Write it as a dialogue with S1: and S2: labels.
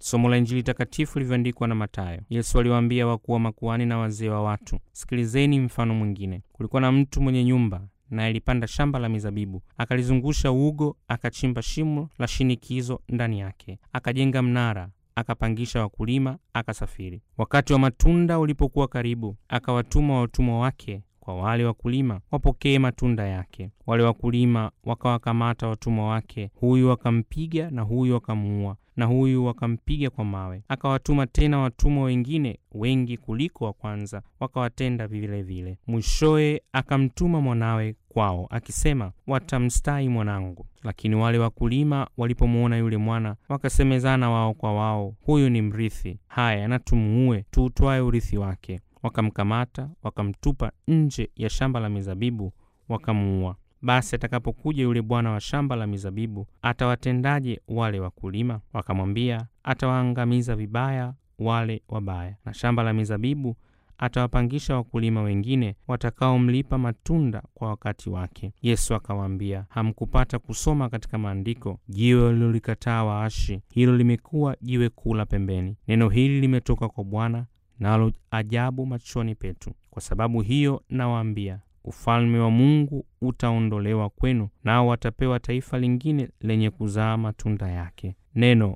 S1: Somo la Injili takatifu lilivyoandikwa na Mathayo. Yesu aliwaambia wakuu wa makuhani na wazee wa watu, sikilizeni mfano mwingine. Kulikuwa na mtu mwenye nyumba naye alipanda shamba la mizabibu, akalizungusha ugo, akachimba shimo la shinikizo ndani yake, akajenga mnara, akapangisha wakulima, akasafiri. Wakati wa matunda ulipokuwa karibu, akawatuma watumwa wake kwa wale wakulima wapokee matunda yake. Wale wakulima wakawakamata watumwa wake, huyu wakampiga na huyu wakamuua na huyu wakampiga kwa mawe. Akawatuma tena watumwa wengine wengi kuliko wa kwanza, wakawatenda vile vile. Mwishowe akamtuma mwanawe kwao akisema, watamstahi mwanangu. Lakini wale wakulima walipomwona yule mwana, wakasemezana wao kwa wao, huyu ni mrithi, haya na tumuue, tuutwae urithi wake. Wakamkamata, wakamtupa nje ya shamba la mizabibu, wakamuua. Basi atakapokuja yule bwana wa shamba la mizabibu, atawatendaje wale wakulima? Wakamwambia, atawaangamiza vibaya wale wabaya, na shamba la mizabibu atawapangisha wakulima wengine watakaomlipa matunda kwa wakati wake. Yesu akawaambia, hamkupata kusoma katika maandiko, jiwe walilolikataa waashi, hilo limekuwa jiwe kuu la pembeni. Neno hili limetoka kwa Bwana, nalo ajabu machoni petu. Kwa sababu hiyo nawaambia, ufalme wa Mungu utaondolewa kwenu, nao watapewa taifa lingine lenye kuzaa matunda yake. Neno